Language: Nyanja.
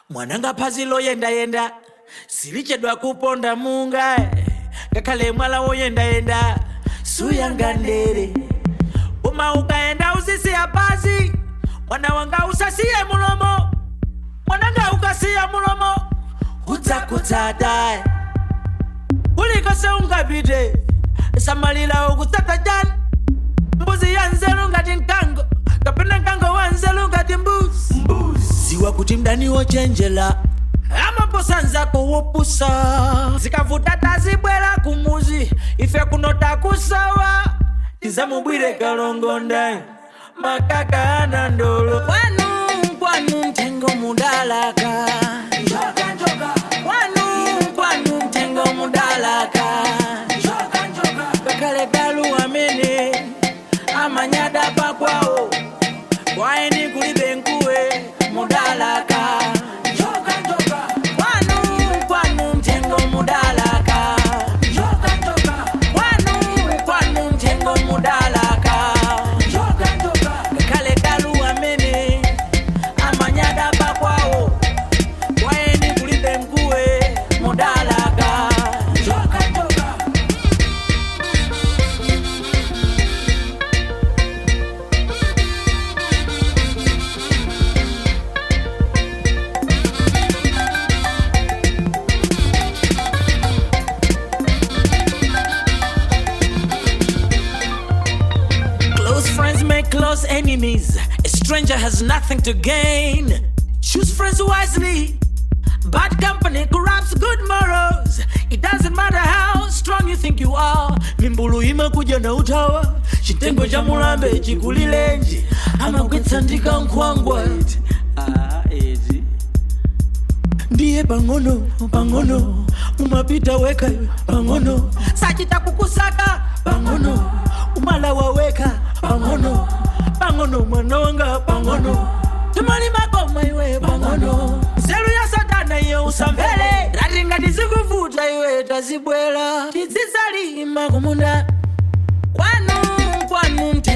mwananga phazi loyendayenda silichedwa kuponda munga ngakhale mwala woyendayenda suyanga ndere uma ukaenda usisiya pasi mwana wanga usasiye mulomo mwananga ukasiya mulomo udzakutsata kulikose ungapite samalira ukutsata jani mbuzi ya nzeru ngati mkango kapena mkango wa nzeru ngati mbuzi ziwa kuti mdani wochenjera amaposanza kuwupusa zikavuta tazibwera kumuzi ife kuno takusawa tizamubwire kalongonda makaka ana ndolo kwanu kwanu mtengo mudalaka kwanu kwanu mtengo mudalaka kakale galu amene amanyada pakwawo kwaeni kulibe nkuwe mudalaka kwanu kwanu mtengo mudalaka kwanu kwanu mtengo mudalaka kakale galu amene amanyada pakwawo kwaeni kulibe nkuwe mudalaka Close friends make close enemies. A stranger has nothing to gain. Choose friends wisely. Bad company corrupts good morals. It doesn't matter how strong you think you are. Mimbulu imekuja na utawa. Chitengo cha mulambe chikulilenji. Amagwetsa ndika nkhwangwa. Ah, ezi. ndiye pang'ono pang'ono umapita weka pang'ono sachita kukusaka pang'ono umala waweka pang'ono pang'ono mwana wanga pang'ono timali makoma iwe pang'ono nzeru ya satana iye usamvere rati ngati zikuvuta iwe tazibwera tizisalima kumunda kwanu kwanu mte